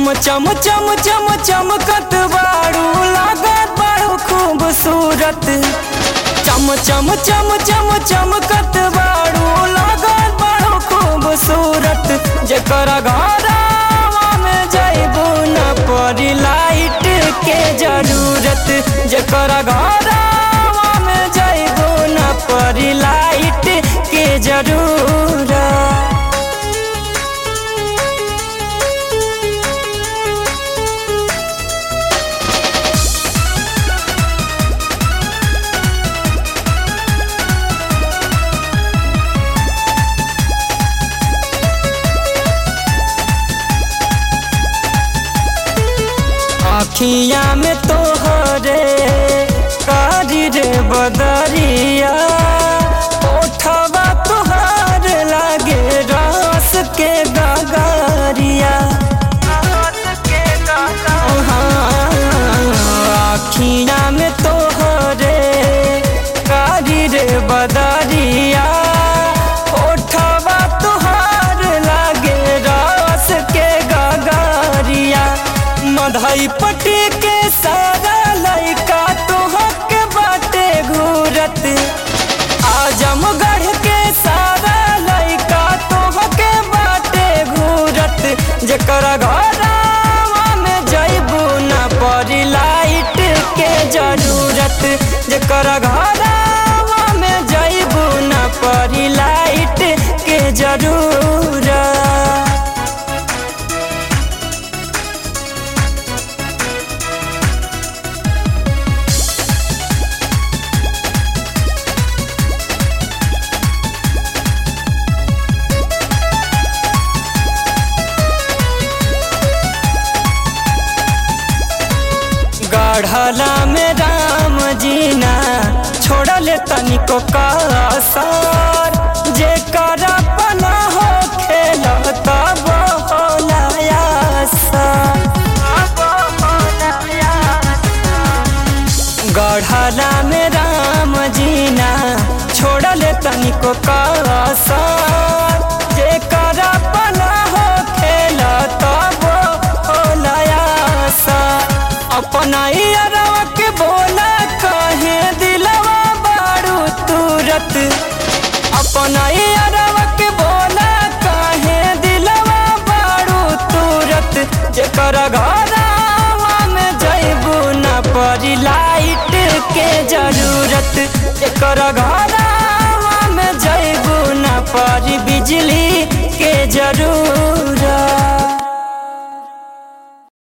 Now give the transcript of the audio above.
चम चम चम चम चमकत बारू लागत बारू खूबसूरत चम चम चम चम चमकत बारू लागत बारू खूबसूरत जेकरा घरवा में जइबू न पड़ी लाइट के जरूरत जेकरा घरवा में जइबू न पड़ी लाइट के जरूरत आखिया में तोहरे कारी रे बदरिया ओठवा तोहार लागे रस के गगरिया आखिया में तोहरे कारी रे बदरिया ओठवा तोहार लागे रस के गगरिया मधई पटी के सारा लइका तोहक बाटे घूरत आजमगढ़ के सारा लइका तोहक बाटे घूरत जेकर घरवा में जइबू न पड़ी लाइट के जरूरत जेकर घरवा में जइबू न पड़ी लाइट के जरूरत गढ़ला में राम जीना छोड़ले तनिको कसर जे कर अपना हो खेल तब गढ़ला में राम जीना छोड़ले तनिको कसर जे कर अपना हो खेल तब होलयासा अपना यारवा के बोला कहे दिलवा बारू तुरत अपना यारवा के बोला कहे दिलवा बारू तुरत जेकर घरवा में जइबू न पड़ी लाइट के जरूरत जेकर घरवा में जइबू न पड़ी बिजली के जरूरत